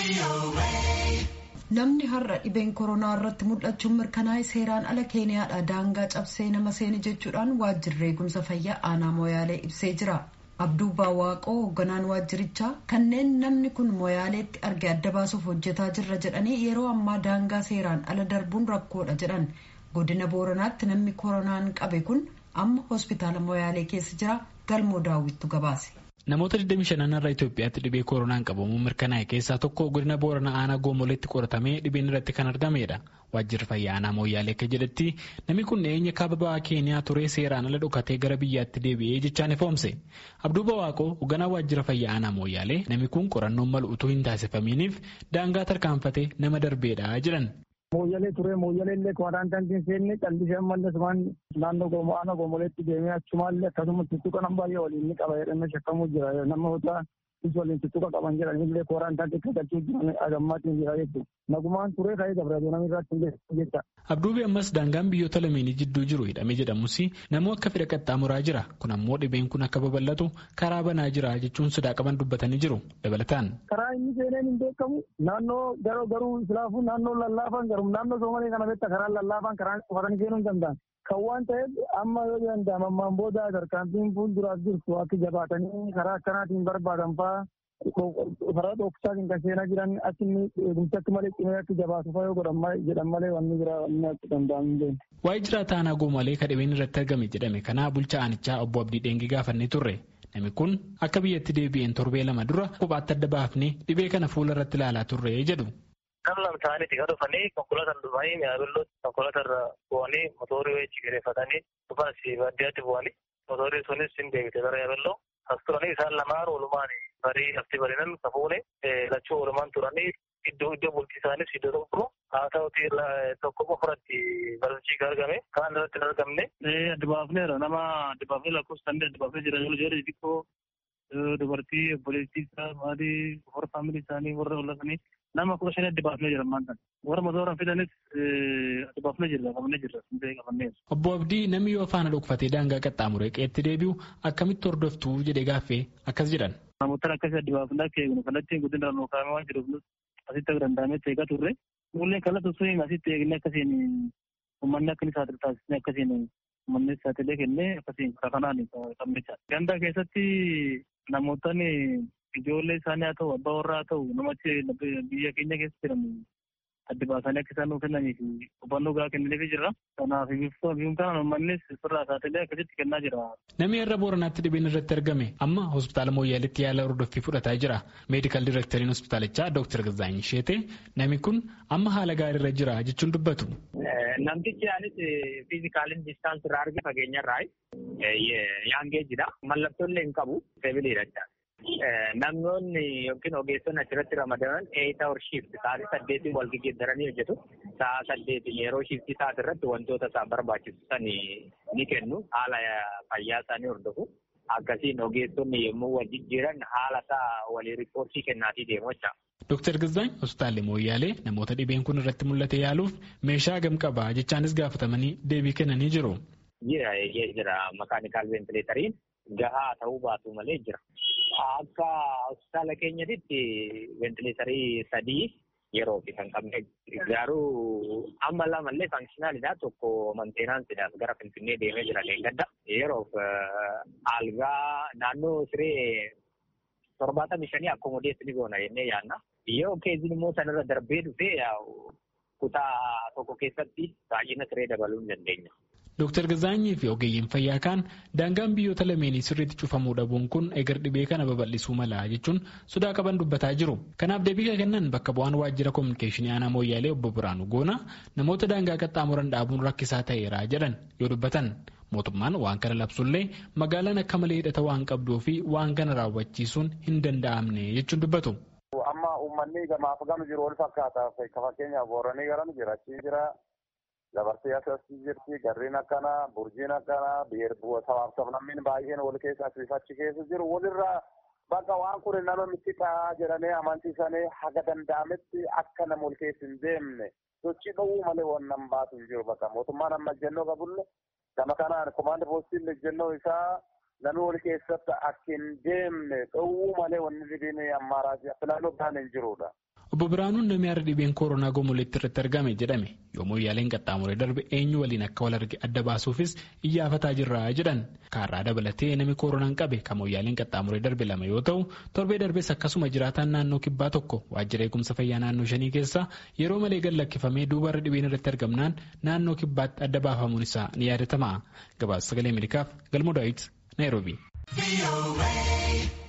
Namni har'a dhibeen koronaa irratti mul'achuun mirkanaa'e seeraan ala keeniyaadha daangaa cabsee nama seene jechuudhaan waajjirri eegumsa fayyaa aanaa mooyaalee ibsee jira. Abduu Bawaaqoo hoogganaan waajjirichaa kanneen namni kun mooyaaleetti arge adda baasuuf hojjetaa jirra jedhanii yeroo ammaa daangaa seeraan ala darbuun rakkoodha jedhan. Godina Booranaatti namni koronaan qabe kun amma hospitaala mooyaalee keessa jira galmoo daawwittu gabaase. Namoota 25 irraa Itoophiyaatti dhibee koronaan qabamuun mirkanaa'e keessaa tokko godina Booranaa aanaa Goomoleetti qoratamee dhibeen irratti kan argamedha. Waajjirri fayyaa aanaa Mooyyaalee akka jedhetti namni kun dhiyeenya kaaba ba'aa Keeniyaa turee seeraan ala dhokatee gara biyyaatti deebi'ee jechaan ifoomse. Abduu Bawaaqoo hoogganaa waajjira fayyaa aanaa Mooyyaalee namni kun qorannoon malu utuu hin taasifamiiniif daangaa tarkaanfatee nama darbeedha jedhan. Mooyyalee turee mooyyalee illee kwaaraantaantiin seenne callisee ammallee sumaan naannoo goomoo aanaa goomoleetti deemee achumaallee akkasumas tuttuqa nama baay'ee waliin ni qaba jedhamee shakkamuu jira nama hotaa is waliin tuttuqa qaban jedhan illee kwaaraantaantii akka galchuu jiran agammaatiin jira jechuudha. Nagumaan turee ka'ee dabratee namni irratti illee jecha. Abduubi ammas daangaan biyyoota lameenii jidduu jiru hidhamee jedhamus namuu akka fedha qaxxaamuraa jira. Kun ammoo dhibeen kun akka babal'atu karaa banaa jira jechuun sodaa qaban dubbatanii jiru. Dabalataan. Karaa inni seeneen hin beekamu naannoo garuu garuu islaafuu naannoo lallaafaan garuu naannoo soomalee kana beekta karaa lallaafaan karaa qofatanii seenuu hin danda'an. Kan waan ta'eef amma yoo danda'am ammaan booda tarkaanfiin fuulduraaf jirtu akka jabaatanii karaa akkanaatiin barbaadan fa'aa karaa dhoksaatiin kan seenaa jiran akka inni eegumsi akka malee cimee akka jabaatu fa'aa yoo godhan jedhan malee wanni biraa wanni akka danda'amu hin Waa'ee jiraata aanaa goomalee kan dhibeen irratti argame jedhame kanaa bulchaa aanichaa obbo Abdii Dheengi gaafannee turre. Namni kun akka biyyatti deebi'een torbee lama dura kophaatti adda baafnee dhibee kana fuula irratti ilaalaa turre jedhu. Nama lama ta'anii itti dhufanii konkolaataan dhufanii mi'aabiloo konkolaataa irra bu'anii mootorii wayii kireeffatanii dhufan si baadiyyaatti bu'anii mootorii sunis hin deebite gara yaabelloo as turanii isaan lamaan oolumaan barii lafti barinan kafuune lachuu oolumaan turanii iddoo iddoo bultii isaanis iddoo tokko haa ta'uti tokko qofaratti barsiisii argame kaan irratti hin argamne. Adda baafneera nama adda baafnee lakkoofsaan adda baafnee jira yoo jedhe xiqqoo dubartii obboleettii isaa maatii warra faamilii isaanii warra oollatanii nama kudha shanii adda baafnee jira ammaan kana. Warra motora fidanis adda baafnee jirra qabannee jirra hundee qabannee. Obbo Abdii namni yoo faana dhokfatee daangaa qaxxaamuree qeetti deebi'u akkamitti hordoftuu jedhee gaaffee akkas jedhan. Namoota akkasii adda baafnee akka eegnu kallattiin guddina irraa kaa'amee waan jiruuf asitti akka danda'ametti eegaa turre. Mullee kallattii sun asitti eegnee akkasiin uummanni akka inni saaxilu taasisnee akkasiin uummanni saaxilee kennee akkasiin karaa kanaan qabnecha. Gandaa keessatti namootni ijoollee isaanii haa ta'u abbaa warraa haa ta'u namachi biyya keenya keessa jiran adda baasanii akka isaan nuuf kennanii fi hubannoo gahaa kennineefii jirra. Kanaaf biiftuun kanaan uummannis sirraa saaxilee akkasitti kennaa jira. Namni irra booranaatti dhibeen irratti argame amma hospitaala Mooyyaaleetti yaala hordoffii fudhataa jira. Meedikaal Direekteriin hospitaalichaa Dr. Gazaanyi Sheetee namni kun amma haala gaariirra jira jechuun dubbatu. Namtichi anis fiizikaaliin distaansii irraa arge fageenyarraa yaangeejidha. Mallattoolee hin qabu seebiliidha. Namoonni yookiin ogeessonni achirratti ramadaman eeyita hor shiifti sa'aatii saddeetiin wal geggeeddaranii hojjetu. Sa'a saddeetiin yeroo shiiftii isaati irratti wantoota isaan barbaachisan ni kennu. Haala fayyaa isaanii hordofu. Akkasiin ogeessonni yommuu wal jijjiiran haala isaa walii riippoortii kennaatii deemu jecha. Dooktar Gazaany hospitaalli Mooyyaalee namoota dhibeen kun irratti mul'ate yaaluuf meeshaa gam qabaa jechaanis gaafatamanii deebii kennanii jiru. Jira jira makaanikaal ventileetariin gahaa ta'uu baatu malee jira. Akka hospitaala keenyatti ventileetarii sadii yeroo fi kan qabne garuu amma lamallee faankishinaaliidha tokko mantenaansidhaaf gara finfinnee deemee jira leengadda yeroof algaa naannoo siree torbaatamii shanii akkomodeessi ni goona jennee yaadna yoo keezin immoo sanarra darbee dhufee kutaa tokko keessatti baay'ina siree dabaluu hin dandeenya. Dooktar Gazaanyii fi ogeeyyiin fayyaa kaan daangaan biyyoota lameenii sirriitti cufamuu dhabuun kun egar dhibee kana babal'isuu mala jechuun sodaa qaban dubbataa jiru. Kanaaf deebii kennan bakka bu'aan waajjira koominikeeshinii aanaa Mooyyaalee obbo Biraanuu Goona namoota daangaa qaxxaamuran dhaabuun rakkisaa ta'eera jedhan yoo dubbatan. Mootummaan waan kana labsullee magaalaan akka malee hidhata waan qabduu fi waan kana raawwachiisuun hin danda'amne jechuun dubbatu. Amma uummanni gamaaf gama jiru wal fakkaata. Fakkeenyaaf Booranii garan jira. Achii jira. Dabarsee asii jirti. Garriin akkana, burjiin akkana, sabaaf sablammiin baay'een wal keessa asii achi keessa jiru. Walirraa bakka waan kun nama miidhaa jedhanii amansiisanii haga danda'ametti akka nama wal keessa hin deemne sochii dhowwuu malee waan nama baatu hin jiru bakka mootummaan amma ejjennoo qabulle gama kanaan komaandi poostiin ejjennoo isaa namni wal keessatti akka hin deemne dhowwuu malee wanni dhibiin ammaaraa filannoo biraan hin jirudha. Obbo Biraanuun namni har'a dhibeen koronaa gomoleetti irratti argame jedhame yoo moyyaaleen qaxxaamuree darbe eenyu waliin akka wal arge adda baasuufis iyyaafataa jirra jedhan. Kaarraa dabalatee namni koronaan qabe kan moyyaaleen qaxxaamuree darbe lama yoo ta'u torbee darbees akkasuma jiraataan naannoo kibbaa tokko waajjira eegumsa fayyaa naannoo shanii keessa yeroo malee gad lakkifamee duubarra dhibeen irratti argamnaan naannoo kibbaatti adda baafamuun isaa ni yaadatama. Gabaasa sagalee Ameerikaaf galmoo daawit Naayiroobii.